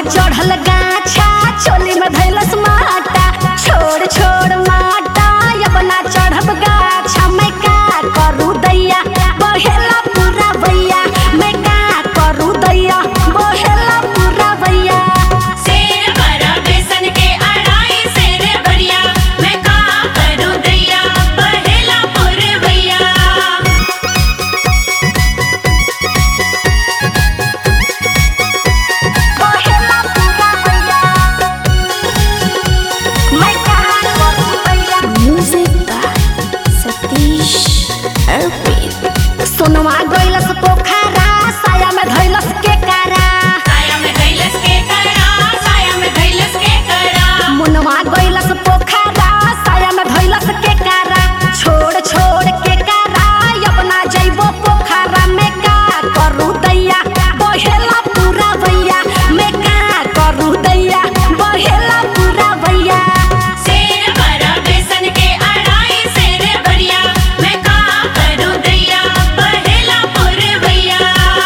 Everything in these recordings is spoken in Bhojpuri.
चढ़ल गाछा चोली में धैलस माटा छोड़ छोड़ माटा अपना चढ़ब गाछा मैं का करू दैया बहेला पूरा भैया मैं का करू दैया बहेला पूरा भैया शेर बड़ा बेसन के अढ़ाई शेर बढ़िया मैं का करूं दैया बहेला पुरवैया बहेला पूरा भैया मैं का करू दैया Music by Satish Arpit. सोनवा गइलस पोखरा साया में धैलस के कारा साया में धैलस के करा साया में धैलस के करा मुनवा गइलस पोखरा साया में धइलस के कारा छोड़ छोड़ के कारा अपना जइबो पोखरा में का करू दैया बहेला पूरा भैया में का करू दैया बहेला पूरा भैया शेर बड़ा बेसन के अढ़ाई शेर बढ़िया मैं का करूं दैया बहेला पुरवैया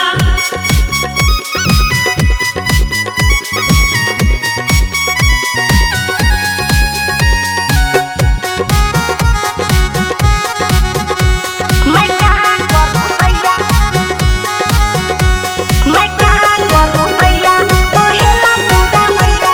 मैं का करू दैया मैं का करू दैया बहेला पूरा भैया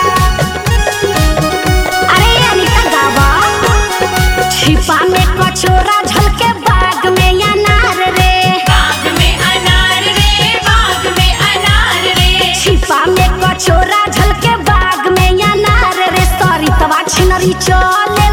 अरे अनिता गावा छिपा में कचोरा झलके बाग में अनार रे बाग में अनार रे बाग में अनार रे छिपा में कचोरा झलके बाग में अनार रे सरितवा छिनरी चले